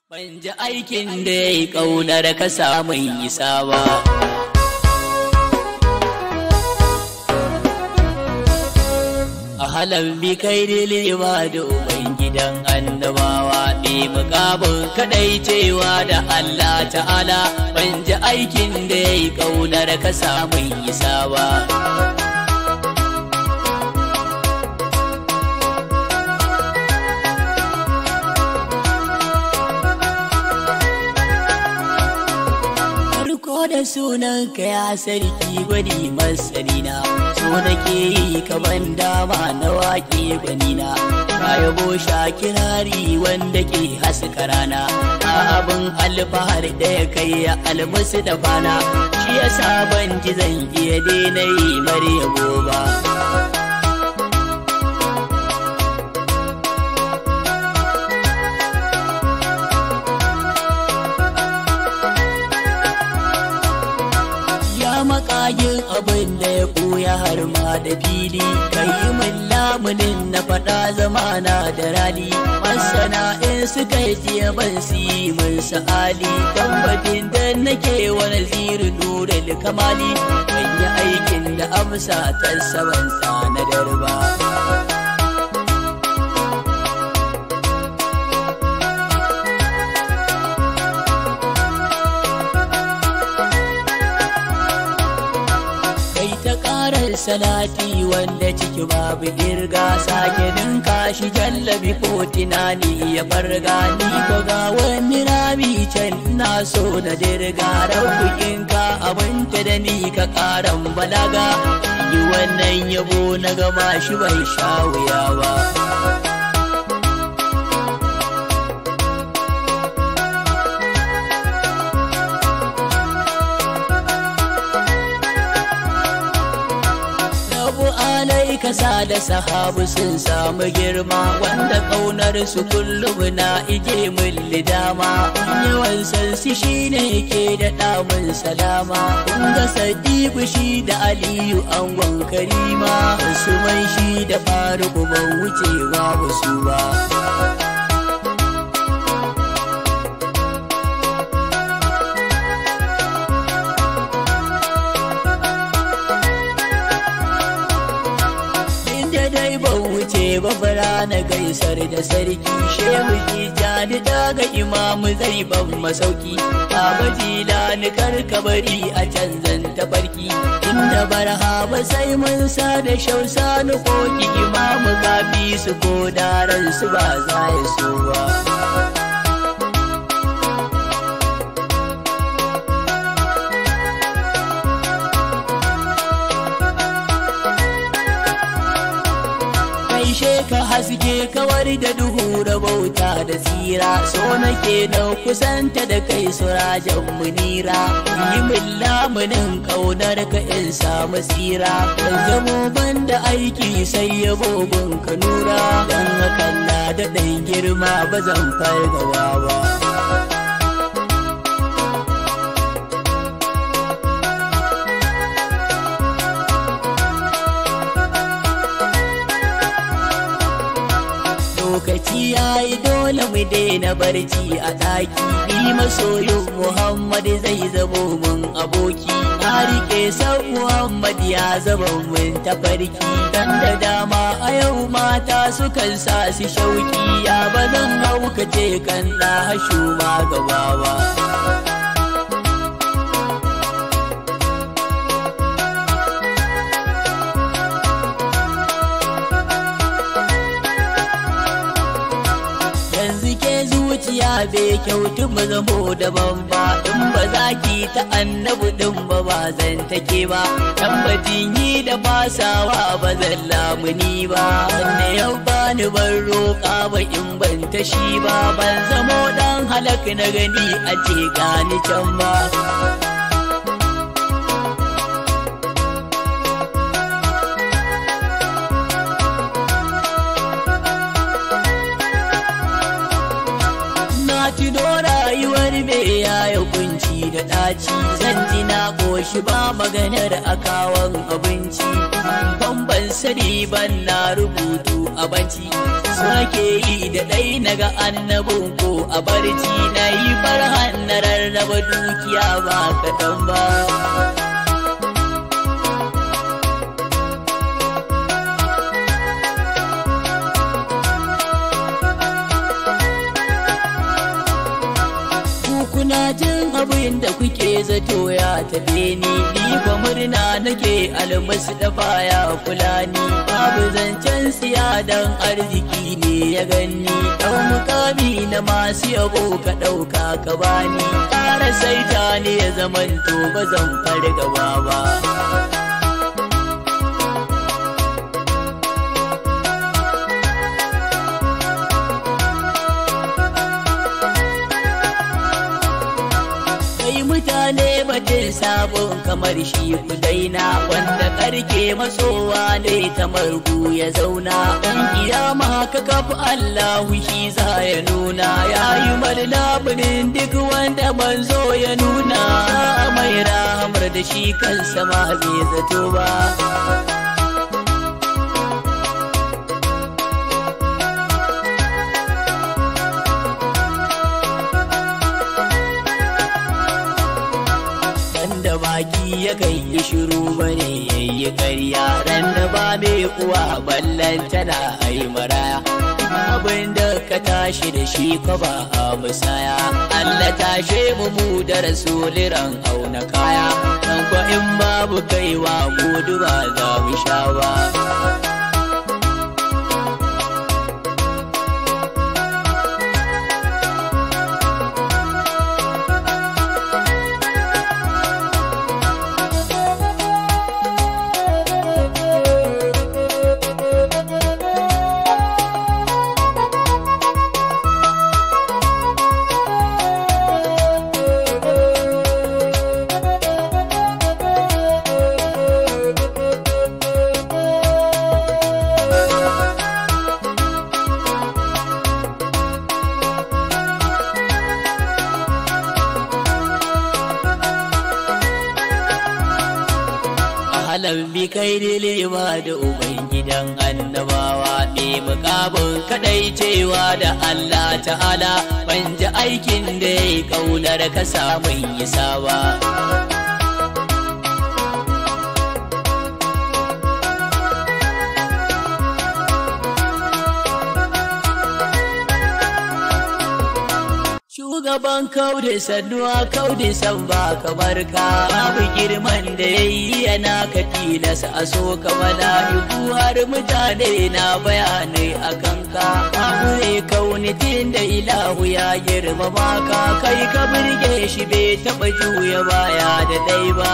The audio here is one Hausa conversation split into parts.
Ban ji aikin da ya yi ƙaunar ka samun isa ba. A halar bi kai lima da Ubangidan annabawa ne mukamin kaɗai cewa da Allah ta'ala ban ji aikin da ya yi ƙaunar ka samun isa ba. Farko da sunan ka ya sarki gwani masarina so nake yi kaman dama na waƙe gwanina ka yabo sha kirari wanda ke haska rana a abin alfahar da ya kai ya almasu da bana shi yasa ban ji zan iya daina yi mare yabo ba makagin abin da ya koya har ma da fili kai min lamunin na faɗa zamana da rali masana in suka yi jiya ban si min sa'ali kan batin da nake wani ziri nura kamali kan yi aikin da amsa ta saban tsanadar ba. salati wanda ciki babu irga sake ninka shi jallabi ko tunani ya farga ni ko ga wani rami can ina so na dirga rabbukinka abinta da ni ka karan balaga yi wannan yabo na gama shi bai sha wuya ba kasa da sahabu sun samu girma wanda kaunar su kullum na ije min lidama yawan sansi shine ke da damun salama kun ga sadiku shi da aliyu angon karima su man shi da faruku ban wucewa wasu ba babara na gaisar da sarki shehu tijani daga imamu zai ban masauki baba jilani karkabari a canzan tafarki inda barha sai mun sa da shausa na koki imamu kafi su ko daren su ba za ya so ba gaishe ka haske kawar da duhu da bauta da tsira so nake na kusanta da kai surajen munira yi min lamunin kaunar ka in samu tsira kan zamo banda aiki sai ya bogon ka nura dan hakan na da ɗan girma ba zan fargawa ba lokaci ya yi dole mu daina barci a ɗaki ni masoyin muhammad zai zamo mun aboki na rike san muhammad ya zama mun tafarki dan da dama a yau mata sukan sa su shauki ya ba zan haukace kan na hashu ma gaba ba zuciya bai kyautu mu zamo daban ba in ba za ki ta annabu din ba ba zan take ba tambatin yi da basawa ba zan lamuni ba wanda yau ba ni ban roƙa ba in ban tashi ba ban zamo dan halak na gani a ce gani can ba tuno rayuwar me ya yi kunci yi da ɗaci zan ji na ƙoshi ba maganar akawan abinci ban ban sani ban na rubutu a banci so nake yi da ɗai na ga annabin ko a barci na yi farhan na rarraba dukiya ba kaɗan ba kuna jin abin da kuke zato ya tafe ni ni ba murna nake almasu da baya kula ni babu zancen siya dan arziki ne ya ganni ɗau mukami na masu yabo ka ɗauka ka bani ƙara saita ne ya zamanto ba zan fargaba ba mutane batun sabon kamar shi ku daina wanda karke masowa ne ta margu ya zauna dan kiyama ka kafa Allahu shi za ya nuna yayi labarin duk wanda manzo ya nuna mai rahamar da shi kansa ma bai zato ba da baki ya kai yi shiru bane yayi karya ran da ba mai uwa ballan tana ai maraya abin da ka tashi da shi ka ba a musaya Allah tashe mu mu da rasuliran auna kaya kan ko in babu kaiwa mu duba za mu sha ba halan bi kai ba da ubangidan annabawa ne mukabin kadai cewa da Allah ta'ala ban ji aikin da ya kaunar ka samun isa ba Shugaban kaude sannuwa kaude san ba kamar ka babu girman da ya yi yana ka tilasa a so ka mala'iku har mutane na bayanai a kanka babu ne kaunitin da ilahu ya girmama ka kai ka birge shi bai taɓa juya baya da dai ba.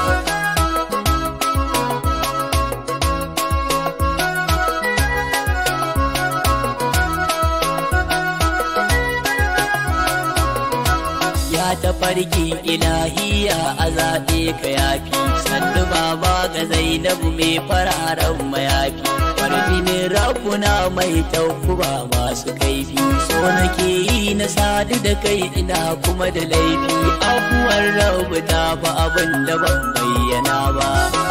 ta farki ilahiya a zaɓe ka yafi sannu baba ga zainabu mai fararen mayafi farjinin rabuna mai taukuba masu kaifi so nake yi na sadu da kai ina kuma da laifi abuwar rabu ta ba abin da ban bayyana ba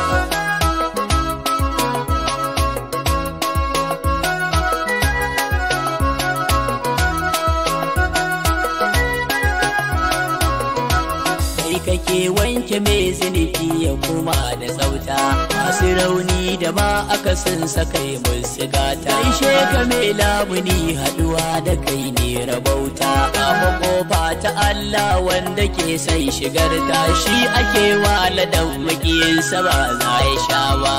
kake wanke mai zunubi ya kuma da tsauta masu rauni da ma aka sun sakai musu gata ishe ka mai labuni haduwa da kai ne rabauta kama kofa ta Allah wanda ke sai shigar ta shi ake wa ladan makiyinsa ba za ya sha ba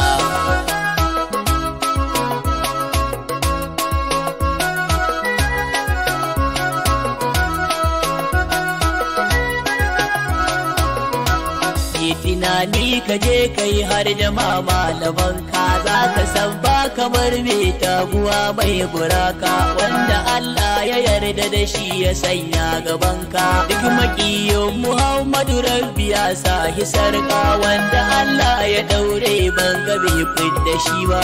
tunani ka je kai har da malaman ka za ka san ba kamar mai taguwa mai buraka wanda Allah ya yarda da shi ya sanya gaban ka duk makiyin Muhammadu Rabbi ya sa hisarka wanda Allah ya daure ban ga bai fidda shi ba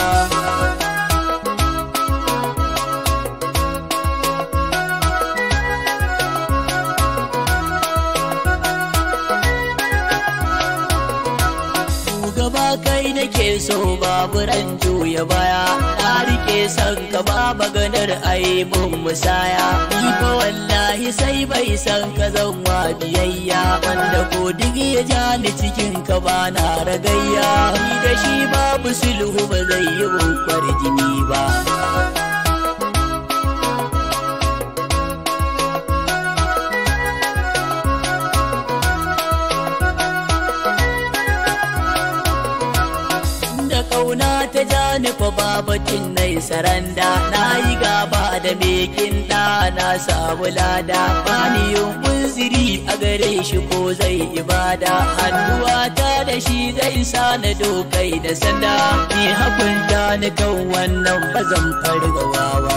kai nake so babu ran juya baya na rike san ka ba maganar aibun musaya ni fa wallahi sai bai san ka zan wa biyayya wanda ko duk ya ja ni cikin ka ba na ragayya ni da shi babu sulhu ba zai yi bukwar jini ba da kauna ta ja ni fa babatin nai saranda na yi gaba da mekin da na samu lada bani yin kunziri a gare shi ko zai ibada hannuwa ta da shi zai sa na dokai da sanda ni hakunta ni kan wannan bazan fargawa ba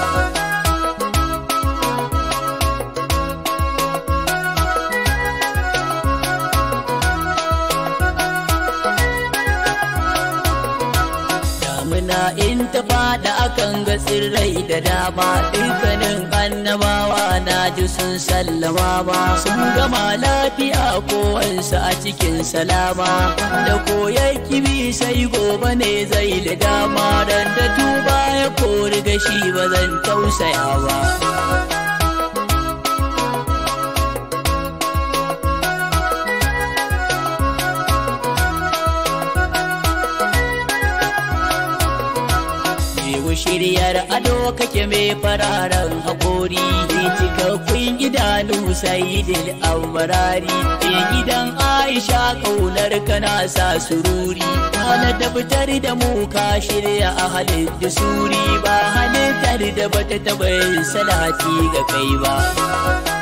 damuna in ta fada akan ga tsirrai da dama dukkanin annabawa na ji sun sallama ba sun gama lafiya kowansu a cikin salama da koyar kibi sai gobe ne zai da dama dan da tuba ya kori gashi ba zan tausaya ba Shehu shiryar ado kake mai fararen haƙori Mai cikakkun idanu sayidil amarari Ke gidan Aisha ƙaunar kana sa sururi Kana da fitar da mu ka shirya a halin da suri Ba halittar da bata taɓa yin salati ga kai ba